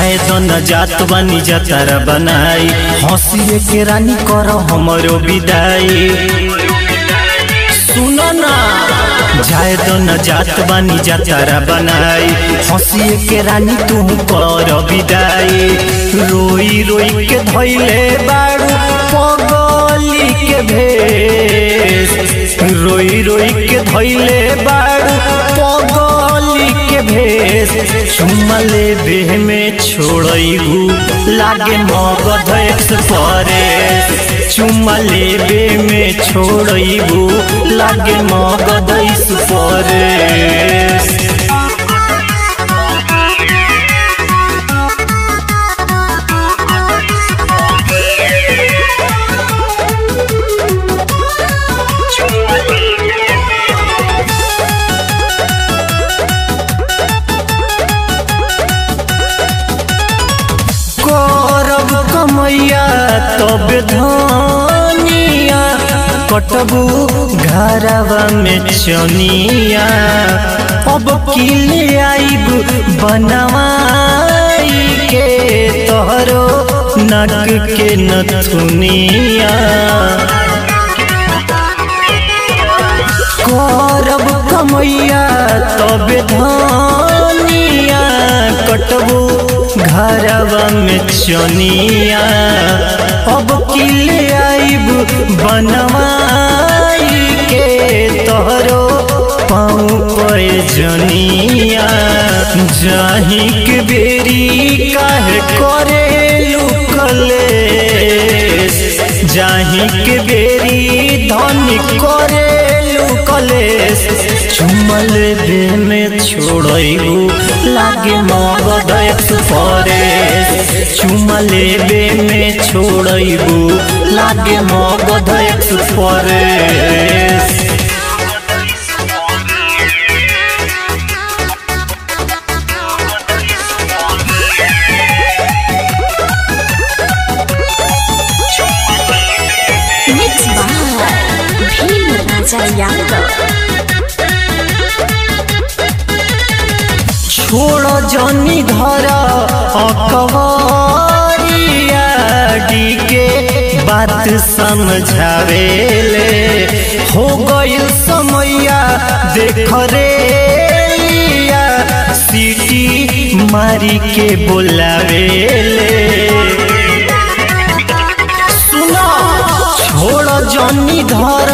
जाए तो न जात बानी जतारा बनाई हंसिए के रानी करो हमरो विदाई सुनो ना जाए तो न जात बानी जतारा बनाई हंसिए के रानी तू कर विदाई रोई रोई के धैले बाड़ू पगली के भेष रोई रोई के धैले बाड़ू पगली के भेष चुमले बेह में छोड़बू लागे मगध एक्सप्रेस चुमले बे में छोड़बू लागे मगध एक्सप्रेस करब कमैया तब धनिया कटबू घरवा में चनिया अब किले आइब बनवाई के तोहरो नक के नथुनिया करब कमैया तब धनिया कटबू घरवा में चनिया अब किले आइब बनवाई के तोहरो पाँव पे जनिया जाही के बेरी काहे करे लुकले जाही के बेरी धन करे लुकलेस चुमल बे में छोड़बू लागे मगध एक्सप्रेस चुमले बे में छोड़बू लागे Magadh express Mixed by Bhim Raja Yadav. छोड़ जनी धर अकबरिया डी के बात समझावेले हो गइल समैया देख रे लिया, सीटी मारी के बोलावेले सुनो छोड़ जनी धर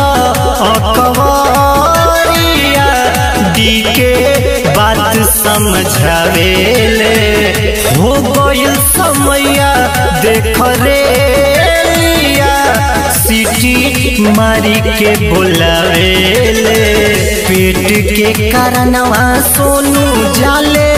अकबरिया डी के बात समझावेले हो गइल समैया देख रे लिया, सीटी मारी के बोलावेले पेट के कारणवा सोनू जाले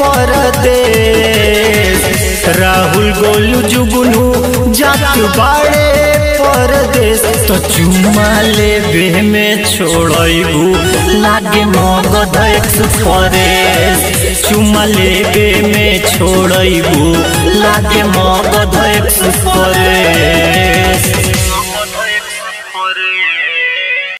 परदेश राहुल गोलू जुगनू जात बाड़े परदेश तो चुमा ले बे में छोड़बू लागे मगध एक्सप्रेस चुमा ले बे में छोड़बू लागे मगध एक्सप्रेस